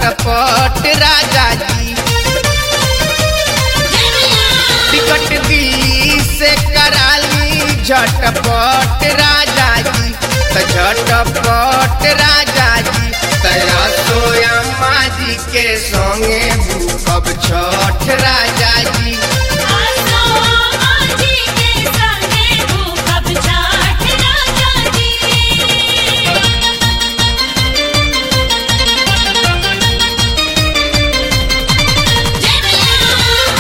झटपट राजा जी टिकट दिल्ली से कराली झटपट राजा जी त झटपट राजा जी तया सोया माजी के संगे भूखब छठ राजा जी आसो आजी के संगे भूखब छठ राजा जी जय मैया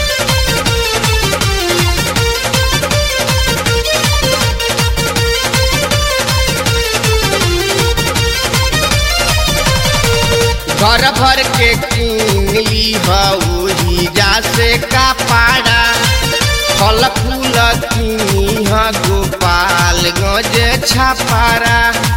घर भर के किनली हई जा से का पाड़ा फल फूल किनी ह गोपाल गंज छापारा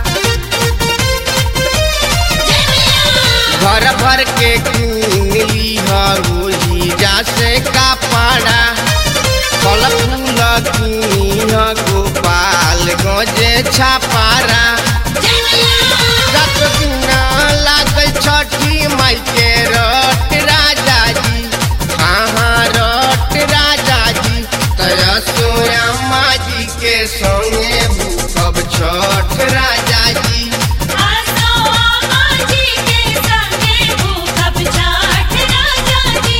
घर भर के किनली हई जा से का पाड़ा फल फूल किनी ह गोपाल गंज छापारा रात बिना लागल छठी माई के रट राजा जी हाँ हाँ रट राजा जी तया सोया माजी के संगे भूखब छठ राजा जी आसो आजी के संगे भूखब छठ राजा जी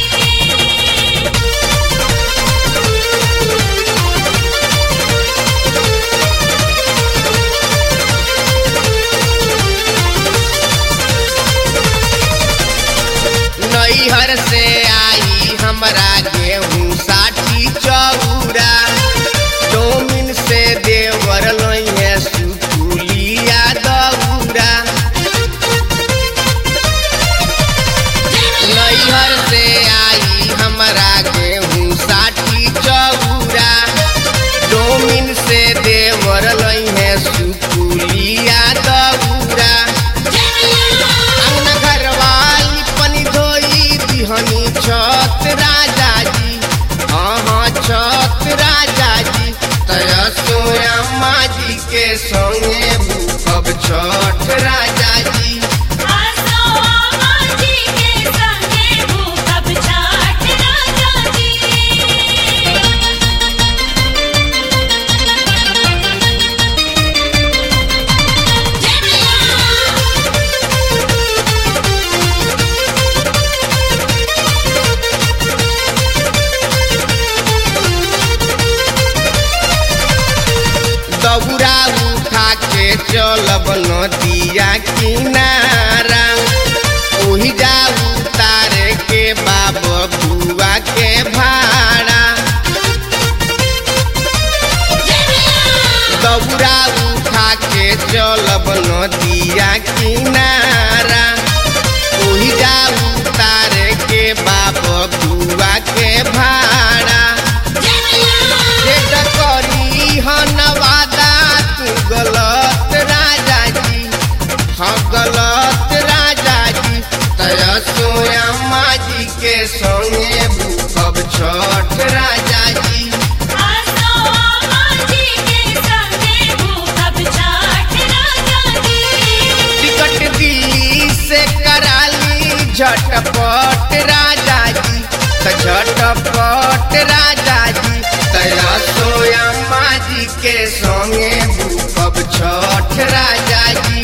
नैहर से आई हमरा गेहूँ साठी चौरा डोमिन से देवर लइहे सुकुलिया दौरा नैहर से आई हमरा गेहूँ साठी चौरा डोमिन से देवर लइहे सुकुलिया दौरा अंगना घरवाली पनी धोई दिहनी छत राजा जी हाँ हाँ छत राजा जी तया सोया माजी के संगे भूखब छठ राजा जी आसो आजी के संगे भूखब छठ राजा जी जय मैया दौरा उठा के चलब नदिया किनारा ओही जा उतारे के बाब बुआ के भाड़ा दौरा उठा के चलब नदिया किनारा ओही जा उतारे के बाब बुआ के भाड़ा भेट करी हनवादा तू गलत राजा जी हाँ गलत राजा जी तया सोया माजी के संगे भूखब छठ राजा जी आसो आजी के संगे भूखब छठ राजा जी टिकट दिल्ली से कराली झटपट राजा जी त झटपट राजा जी तया सोया माजी के संगे भूखब छठ राजा जी